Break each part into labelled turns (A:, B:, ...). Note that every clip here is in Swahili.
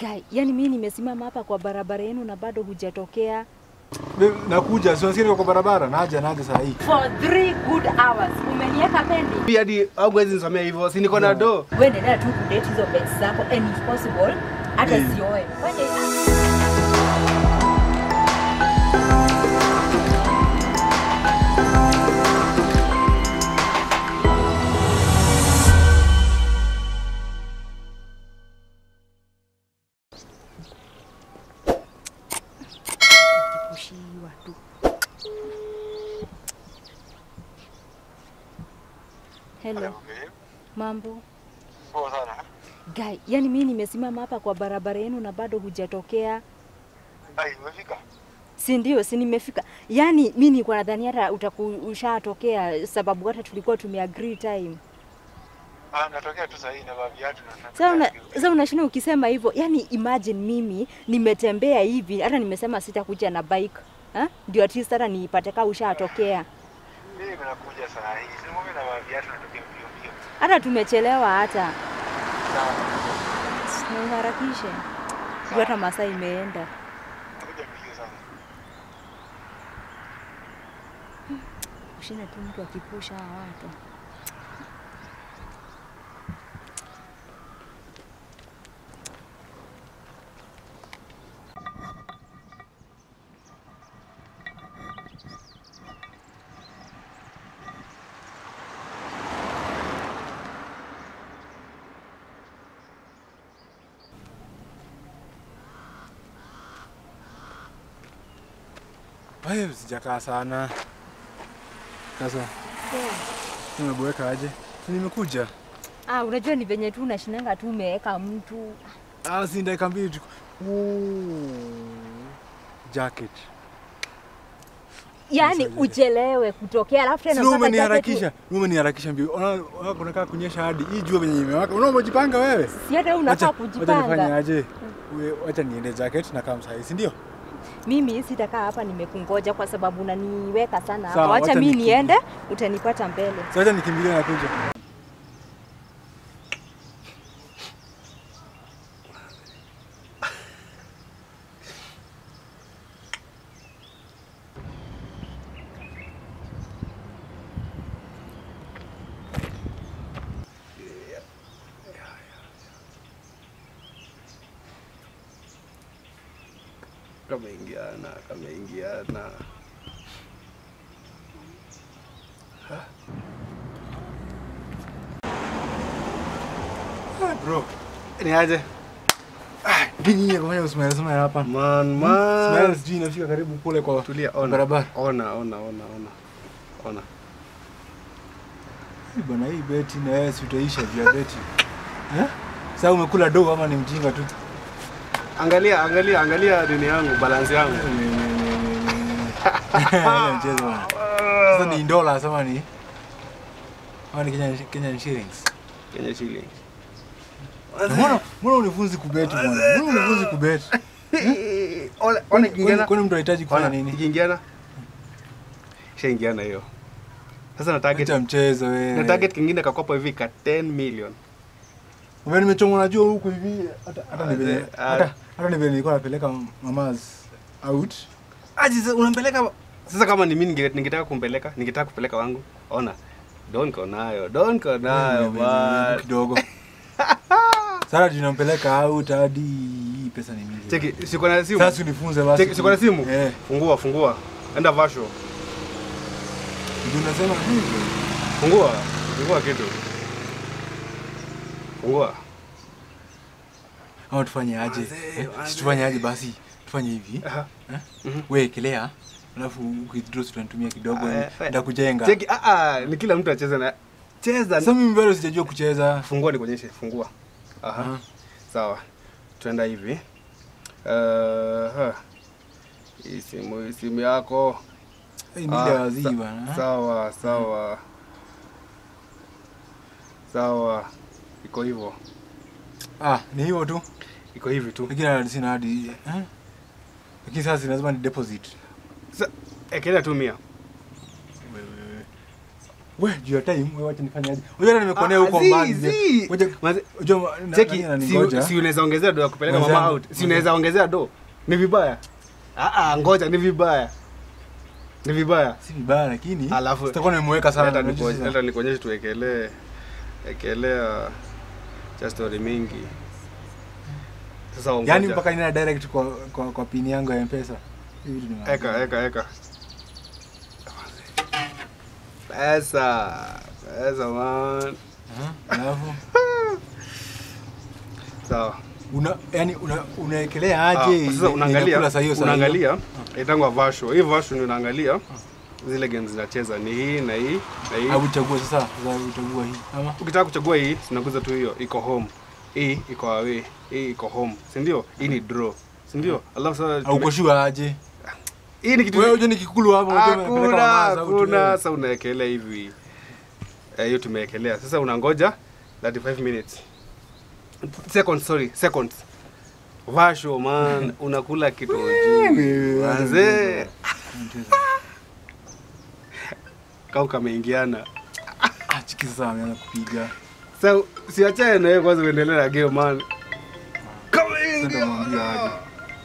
A: Guy, yani mimi nimesimama hapa kwa barabara yenu na bado hujatokea
B: Babe, Nakuja, si unasikia niko kwa barabara, naja naja saa hii.
A: for three good hours. Umeniweka pendi.
C: Pia hadi au mwezi nisomea hivyo, si niko na do.
A: Wewe endelea tu kudate hizo bets zako and if possible hata
B: Mm.
A: sioe. Wewe kushiwa tu. Hello. Mambo?
D: Poa sana.
A: Guy, yani mimi nimesimama hapa kwa barabara yenu na bado hujatokea.
D: Ai, umefika?
A: Si ndio, si nimefika. Yani mimi nilikuwa nadhani hata utaku ushatokea sababu hata tulikuwa tumeagree time.
D: Ah, natokea tu sahii na viatu na
A: Sasa una, sasa unashinda ukisema hivyo. Yani imagine mimi nimetembea hivi hata nimesema sitakuja na bike. Ha? Ndio at least hata nipate kama ushatokea.
D: Mimi nakuja saa hii. Si mimi na viatu natokea mbio mbio.
A: Hata tumechelewa hata.
D: Sawa.
A: Na uharakishe. Juu hata masaa imeenda.
D: Nakuja mbio sana.
A: Kushinda tu mtu akipusha hawa watu.
B: Wewe sijakaa sana. Sasa nimeboeka aje? Si nimekuja.
A: Ah, unajua ni venye tu unashinanga tu umeweka mtu.
B: Ah, si dakika mbili tu. Ooh. Jacket.
A: Yaani
B: Nisaidie.
A: uchelewe kutokea alafu tena
B: Si
A: mpaka
B: umeniharakisha.
A: jacket
B: Wewe umeniharakisha mbio. Unaona unaona kunakaa kunyesha hadi hii jua venye imewaka. Unaona umejipanga wewe?
A: u- Si hata wewe unafaa
B: Wacha- Wacha nifanye
A: kujipanga.
B: aje? Wewe wacha niende jacket na kama sahihi, si ndio?
A: Mimi sitakaa hapa nimekungoja kwa sababu unaniweka sana hapa.
B: Sawa,
A: Wacha
B: wacha
A: mimi
B: nikimbie.
A: niende, utanipata mbele.
B: Sasa wacha nikimbilie na kuja.
C: Kameingiana, kameingiana.
B: Bro,
C: Ni aje?
B: nini kufanya usimame usimame hapa?
C: Man,
B: Smile
C: man.
B: sijui inafika karibu kule kwa
C: Tulia, ona.
B: barabara.
C: Ona, ona, ona, ona. Ona.
B: Hii Bwana hii beti na wewe si utaisha juu ya beti. Eh? Sasa umekula dogo ama ni mjinga tu?
C: Angalia, angalia, angalia nini yangu, balance yangu.
B: Ile mchezo bwana. Sasa ni dola ama ni ama ni Kenyan Kenyan shillings.
C: Kenya shilling.
B: Na Mbona mbona unifunzi kubeti bwana? Mbona unifunzi kubeti?
C: Ona, ona
B: Kwani
C: kiingiana.
B: kwani mtu anahitaji kufanya
C: Ona,
B: nini?
C: ikiingiana. Shaingiana hiyo. Sasa na target
B: Acha mchezo wewe.
C: na target kingine kakopa hivi ka 10 million.
B: Wewe nimechomwa na jua huku hivi hata hata ni venye
C: Ah,
B: hata hata ni venye nilikuwa napeleka mamas out.
C: Aje sasa unampeleka sasa kama ni mimi ninge- ningetaka kumpeleka, ningetaka kupeleka wangu. Ona. Don ko nayo, don ko nayo
B: Wewe,
C: man.
B: kidogo. Sasa tunampeleka out hadi hii pesa ni mingi.
C: Cheki, siko na simu.
B: Sasa unifunze basi.
C: Cheki, siko na simu.
B: Eh,
C: Fungua, fungua. Enda vasho.
B: ndio unasema hivyo.
C: Fungua. Fungua kitu. Fungua.
B: Ama tufanye aje?
C: Wazee,
B: Eh,
C: wazee.
B: si tufanye aje basi? Tufanye hivi.
C: Aha.
B: Eh?
C: Mhm.
B: Wewe ekelea. Alafu withdraw tutanitumia kidogo
C: Ah, eh,
B: ndakujenga.
C: Cheki, ah ah, ni kila mtu acheze na cheza.
B: Sasa mimi bado sijajua kucheza.
C: Fungua nikuonyeshe, fungua. Aha.
B: Aha.
C: Sawa. Tuenda hivi. Uh, hii simu, hii simu yako.
B: Hii ni
C: Ah,
B: ile wazii
C: sa-
B: bana.
C: Sawa, sawa. Sawa. Iko hivyo.
B: Ah, ni hiyo tu.
C: Iko hivi tu.
B: Lakini hadi sina hadi eh? Lakini sasa lazima ni deposit.
C: Sa, ekelea tu mia.
B: Wewe We, juu ya time, we wacha nifanyaje? Unajua hata nimekuonea
C: Ah,
B: huko
C: zi,
B: mbali.
C: zi.
B: Ngoja-
C: Maze-
B: unajua na-
C: Cheki,
B: nani
C: si,
B: ananigoja?
C: si unaweza ongezea do ya kupeleka mama
B: Mwenzangu.
C: out. Si unaweza ongezea do. Ni vibaya. Ah ah, ngoja ni vibaya. Ni vibaya.
B: Si vibaya lakini
C: Alafu-
B: sitakuwa nimeweka sana.
C: Hata
B: unajua
C: nikuonyeshe-
B: sasa.
C: hata nikuonyeshe tuwekelee ekelea cha story mingi. Sasa ongoja.
B: Yaani mpaka nina direct kwa kwa, kwa pin yangu ya M-Pesa. Hivi vitu ni
C: eka eka eka. Pesa. Pesa man.
B: Aha, Alafu
C: Sawa.
B: una yani una unaekelea
C: Ah,
B: aje?
C: sasa
B: ile-
C: unaangalia
B: inakula saa hiyo saa hiyo?
C: unaangalia itangwa vasho hii vasho ni unaangalia zile games zinacheza ni hii na hii na hii
B: Au uchague sasa, sasa uchagua hii ama
C: ukitaka kuchagua hii sinaguza tu hiyo iko home hii iko away hii iko home si ndio hii ni draw si ndio alafu sasa
B: au
C: tume-
B: uko sure aje?
C: hii ni kitu
B: Wewe unajua nikikulu hapo unajua unapeleka
C: hakuna
B: mamaza au tu
C: hakuna
B: wewe.
C: sasa unaekelea hivi Eh, hiyo tumeekelea sasa unangoja 35 minutes seconds sorry seconds vasho man unakula kitu juu manze kau kameingiana
B: Ah, chiki sasa ameanza kupiga.
C: sa siachane na wewe kwanza uendelee na game man
B: Sasa
C: kameingia
B: mwambie aje.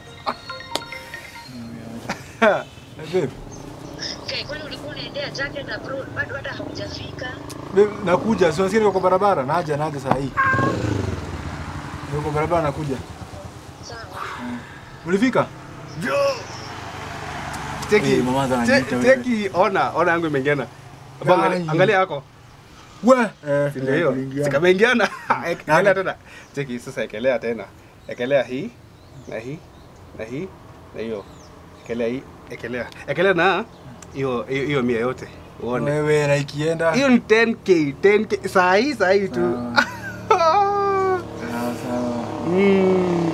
B: Eh, babe,
E: Okay, kwani ulikuwa unaendea Jacket abroad bado hata haujafika?
B: babe, nakuja. Si unasikia niko kwa barabara? Naja, naja saa hii. Niko kwa barabara nakuja.
E: Sawa.
B: Ulifika?
C: cheki
B: Eh, mama za ananiita
C: che-
B: wewe.
C: cheki ona ona yangu imeingiana Hebu
B: Ai.
C: angalia- angalia yako
B: We, eh,
C: Si ndio hiyo
B: kuingia.
C: sikameingiana ekelea
B: Nani?
C: tena cheki sasa ekelea tena ekelea hii na hii na hii na hiyo ekelea hii ekelea ekelea na hiyo hiyo hiyo mia yote uone
B: Wewe na ikienda.
C: hiyo ni 10k 10k saa hii saa hii tu
B: Sawa, sawa.
C: Mm.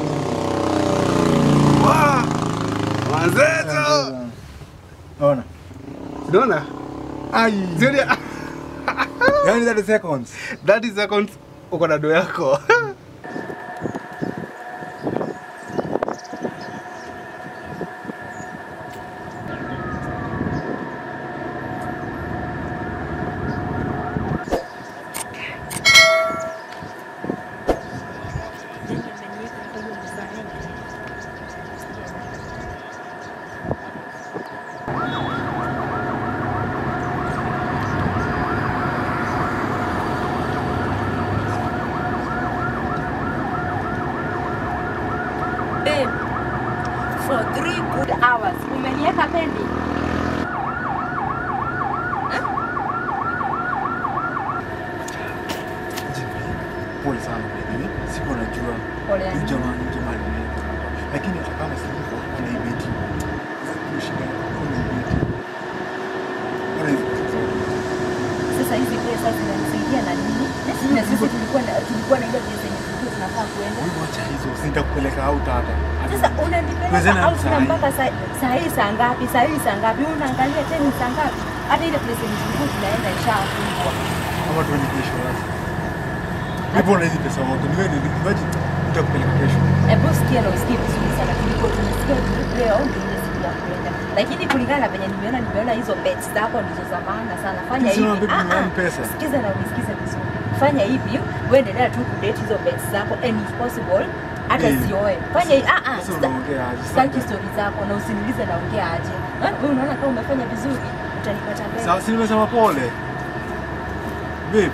C: Wa! Manzeto
B: Ona.
C: unaona
B: Ai.
C: Zioni-
B: Yaani 30 seconds.
C: 30 seconds uko na do yako
A: Babe, for three good hours umeniweka pending.
B: Pole sana baby. Sikuwa najua.
A: Pole
B: Huyu
A: yangu.
B: jamaa ni jamaa nimeweka hapa. Lakini hata kama si hivyo, ana ibeti. Hiyo shida kuna ibeti. Ona hivi.
A: Sasa hizi pesa zinanisaidia na nini? Na sisi tulikuwa na tulikuwa na ile pesa yenye tulikuwa tunafaa kuenda.
B: Wewe wacha hizo, sitakupeleka out hata.
A: Sasa
B: Twendeni
A: unanipeleka out
B: saa
A: na
B: hii.
A: mpaka saa saa hii saa ngapi? Saa hii saa ngapi? Unaangalia tena ni saa ngapi? Hata ile place yenye tulikuwa tunaenda ishafungwa.
B: Ama tuende kesho basi. Nipo na hizi pesa moto. Niwe ni imagine nitakupeleka kesho.
A: Hebu sikia na usikie vizuri sana. Tulikuwa tumesikia leo ndio ile siku ya kuenda. Lakini kulingana na venye nimeona nimeona hizo bets zako ndizo za maana sana. Fanya
B: Lakini
A: hivi.
B: sina babe,
A: Ah, ah.
B: ni pesa.
A: Sikiza na unisikize vizuri. Fanya hivi, wewe endelea tu kudate hizo bets zako and if possible hata
B: Eh.
A: sioe. Fanya hivi. Ah ah.
B: Sasa
A: sta-
B: unaongea aje?
A: Sitaki story zako na usiniulize naongea aje. Ah, Wewe unaona kama umefanya vizuri utanipata mbele.
B: Sasa si nimesema pole. Babe.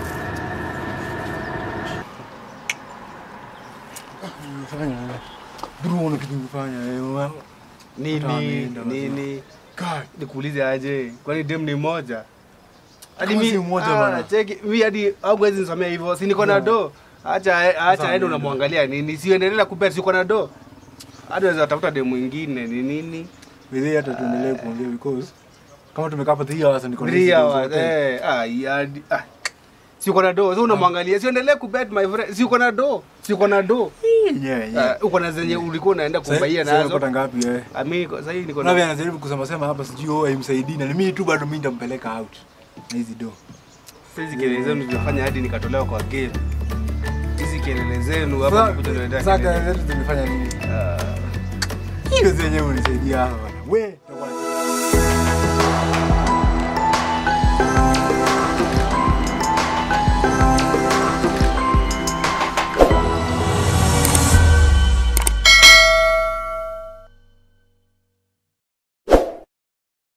B: Nimefanya. Bro, una kitu nimefanya. eh, mama. Hata
C: nini
B: ameenda,
C: nini
B: God.
C: nikuulize aje kwani dem ni moja
B: Kama si mmoja bana.
C: cheki mi hadi auwezi nisomea hivyo si niko na do acha acha aende
B: ameenda.
C: unamwangalia nini siendelea kubet siko na do hadi unaweza tafuta dem mwingine ni nini
B: Wewe hata tuendelee kuongea because kama tumekaa hapa 3 hours niko na
C: Three
B: hizi bills
C: hours,
B: zote.
C: eh, ah, hadi- ah. si uko na do si unamwangalia siendelee kubet my friend si uko na do si uko na do
B: Yenyewe, yenyewe.
C: Ah, uko na zenye ulikuwa unaenda
B: Sasa-
C: kubaia
B: sasa
C: nazo
B: unapata ngapi wewe?
C: Ah, mi niko- sasa hii niko
B: Kuna vile
C: na
B: anajaribu kusema sema hapa sijui oh haimsaidii na mimi tu bado mimi nitampeleka out. Na hizi do.
C: Sasa hizi kelele zenu zimefanya hadi nikatolewa kwa game hizi kelele zenu hapa nikuja
B: Sasa
C: niletea
B: sasa
C: kelele.
B: kelele zetu zimefanya nini?
C: Ah.
B: Hiyo zenyewe unisaidia hapa bwana. We